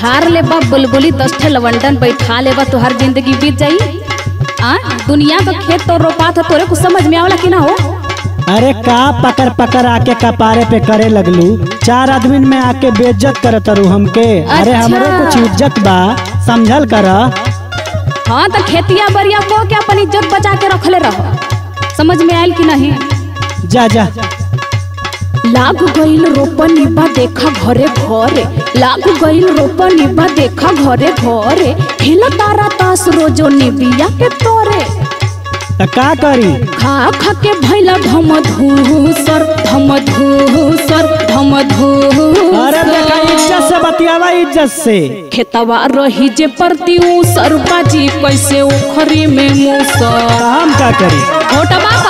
झार ले बा बुलबुली दस ठे लवंडन बैठा ले बा तुहार जिंदगी बीत जाई आ दुनिया का खेत तो रोपा था तोरे कुछ समझ में आवला कि ना हो अरे का पकड़ पकड़ आके कपारे पे करे लगलू चार आदमी में आके बेइज्जत करत रू हमके अरे अच्छा। हमरो कुछ इज्जत बा समझल कर हाँ तो खेतिया बरिया को के अपन इज्जत बचा के रखले रहो समझ में आयल कि नहीं जा जा लाग गईल रोपनी बा देखा घरे घरे लाग गईल रोपनी बा देखा घरे घरे खेल तारा तास रोजो निबिया के तोरे त का करी खा खा के भैला धम धूसर धम धूसर धम अरे देखा धूसर इज्जत से बतियावा इज्जत से खेतवा रही जे परती सर बाजी कैसे उखरी में मूसर त हम का करी छोटा बाबा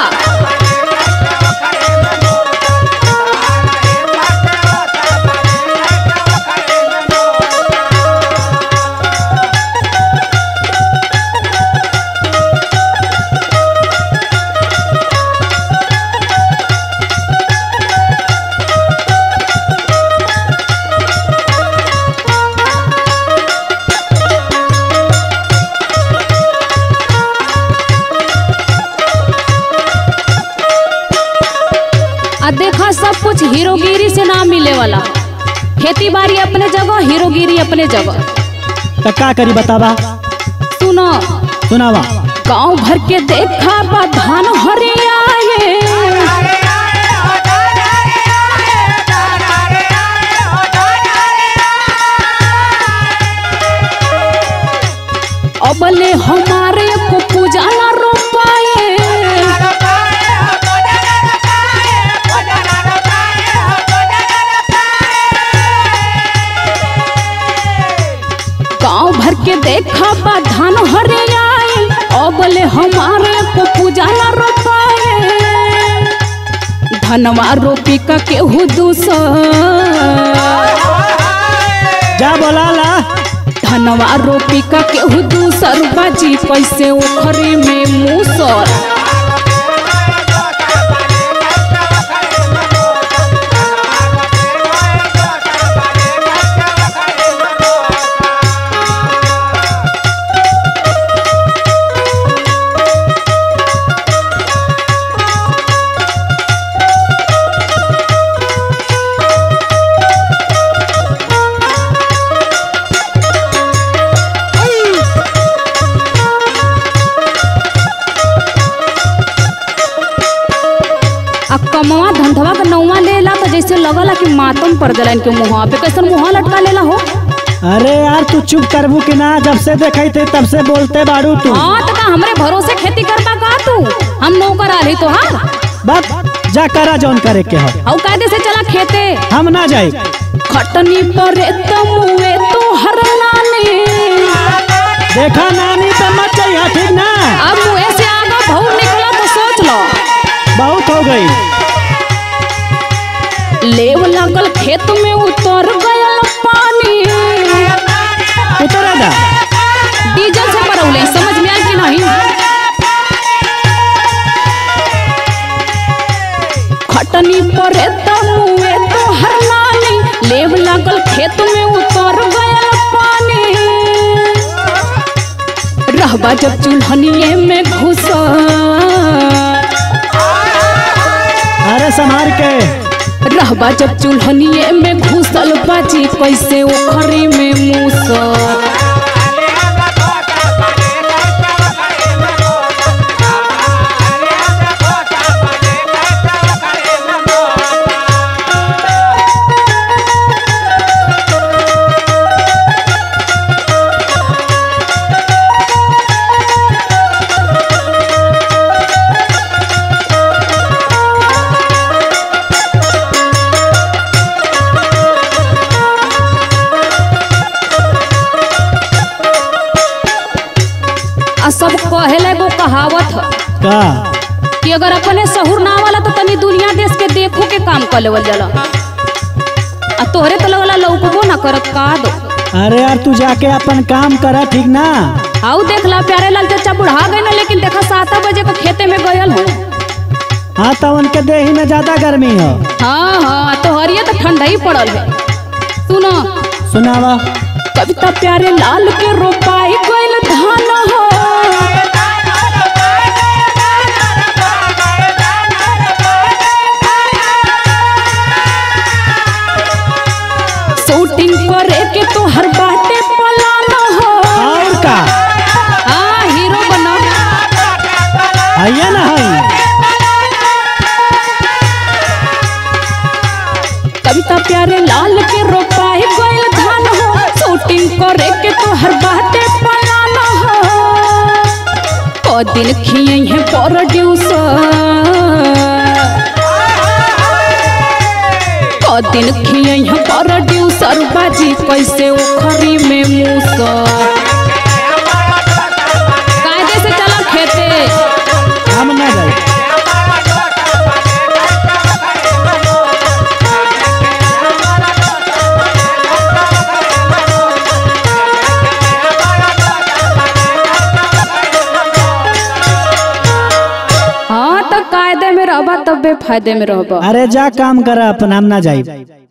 आ देखा सब कुछ हीरोगिरी से ना मिले वाला खेती बाड़ी अपने जगह हीरोगिरी अपने जगह त का करी बतावा सुनो सुनावा गांव भर के देखा बा धान हरियाए अबले हमारे को पूजा ना रोपाए गांव भर के देखा बा धान हरियाए अबले हमारे को पूजा ना रोपाए धनवा रोपी का केहू दूसर जा बोला ला धनवा रोपी का केहू दूसर बाजी पैसे उखरे में मूसर आ कमवा धंधवा का नौवा लेला तो जैसे लगला कि मातम पड़ गला इनके मुँह पे कैसन मुँह लटका लेला हो अरे यार तू चुप करबू कि ना जब से देखई थे तब से बोलते बाड़ू तू हाँ तो का हमरे भरोसे खेती करता का तू हम नौकर आली तो हाँ बस जा करा जौन करे के हो और कायदे से चला खेते हम ना जाई खटनी पर तमुए तो हर लाने देखा नानी तो मत जाइए ठीक ना अब मुँह से आगा बहुत निकला तो सोच लो बहुत हो गई लेव लागल खेत में उतर गया पानी उतरा दा डीजल से परौले समझ में आयल कि नहीं खटनी पर तमुए तो हर लानी लेव लागल खेत में उतर गया पानी रहबा जब चूल्हनिए में घुसा अरे संभार के रहबा जब चूल्हनिए में घुसल बाजी कैसे ओखरी में मूसर आ सब कहेला एगो कहावत ह का कि अगर अपने सहूर ना वाला तो तनी दुनिया देश के देखो के काम कर लेवल जाला आ तोहरे तो लगला लौकबो ना करत का दो अरे यार तू जाके अपन काम करा ठीक ना आऊ देख ला प्यारे लाल चाचा बुढ़ा गए ना लेकिन देखा सात बजे को खेते में गयल हो हाँ तो उनके देही में ज्यादा गर्मी हो हाँ हाँ तोहरिए तो ठंडा ही पड़ल है सुनो सुनावा कविता प्यारे लाल के रोपाई गइल धान हो शूटिंग करे के तो हर बाटे पलान हो और का हाँ हीरो बना आइए ना हई कविता प्यारे लाल के रोपाई गइल धान हो शूटिंग करे के तो हर बाटे पलान हो को दिन खिए है प्रोड्यूसर को दिन खिए है प्रोड्यूसर बाजी कैसे उखरी में मूसर कायदे से चला खेते हम ना जाए हाँ तो कायदे में रहबा तब बेफायदे में रहबा अरे जा काम कर अपन हम ना जाए